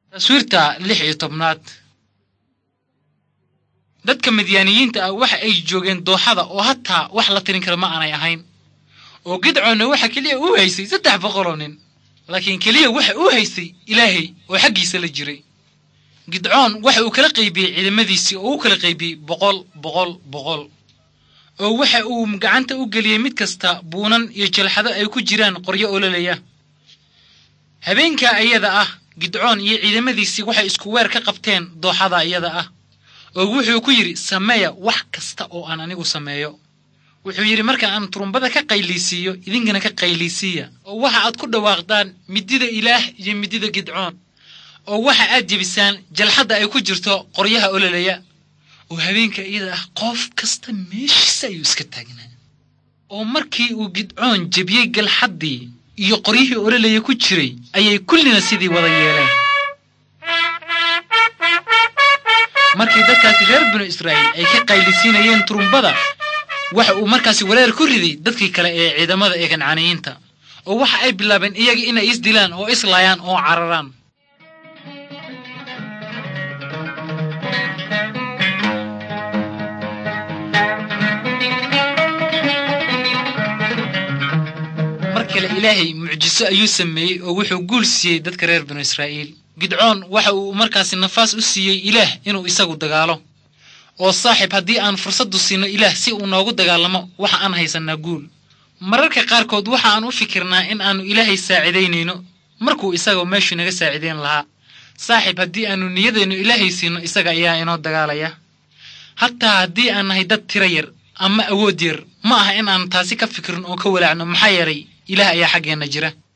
taswiirta lix iyo tobnaad dadka midyaaniyiinta ah waxa ay joogeen dooxada oo hataa wax la tirin kara ma aanay ahayn oo gidcoonna waxa keliya u haysay saddex boqoloo nin laakiin keliya waxa uu haystay ilaahay oo xaggiisa la jiray gidcoon waxa uu kala qaybiyey ciidamadiisii oo u kala qaybiyey boqol boqol boqol oo waxa uu gacanta u geliyey mid kasta buunan iyo jalxado ay ku jiraan qoryo ololaya habeenkaa ayada ah gidcoon iyo ciidamadiisii waxay isku weer ka qabteen dooxada iyada ah oo wuxuu ku yidhi sameeya wax kasta oo aan anigu sameeyo wuxuu yidhi marka aan turumbada ka qayliisiiyo idinkana ka qayliisiiya oo waxa aad ku dhawaaqdaan midida ilaah iyo midida gidcoon oo waxa aad jebisaan jalxadda ay ku jirto qoryaha ololaya oo habeenka iyada ah qof kasta meeshiisa ayuu iska taagnaa oo markii uu gidcoon jebiyey galxaddii iyo qoryihii ololaya ku jiray ayay kullina sidii wada yeeleen markii dadkaasi reer binu israa'iil ay ka qaylisiinayeen turumbada waxa uu markaasi wareer ku riday dadkii kale ee ciidamada ee kancaniyiinta oo waxa ay bilaabeen iyaga inay isdilaan oo islaayaan oo cararaan mar kale ilaahay mucjiso ayuu sameeyey oo wuxuu guul siiyey dadka reer binu israa'iil gidcoon waxa uu markaasi nafaas u siiyey ilaah inuu isagu dagaalo oo saaxiib haddii aan fursaddu siino ilaah si uu noogu dagaalamo waxa aan haysannaa guul mararka qaarkood waxa aan u fikirnaa in aannu ilaahay saacidaynayno markuu isagoo meeshuu naga saacidayn lahaa saaxiib haddii aannu niyadeennu ilaahay siino isaga ayaa inoo dagaalaya hataa haddii aan nahay dad tiro yar ama awood yar ma aha in aan taasi ka fikirin oo ka walaacno maxaa yeelay ilaah ayaa xaggeenna jira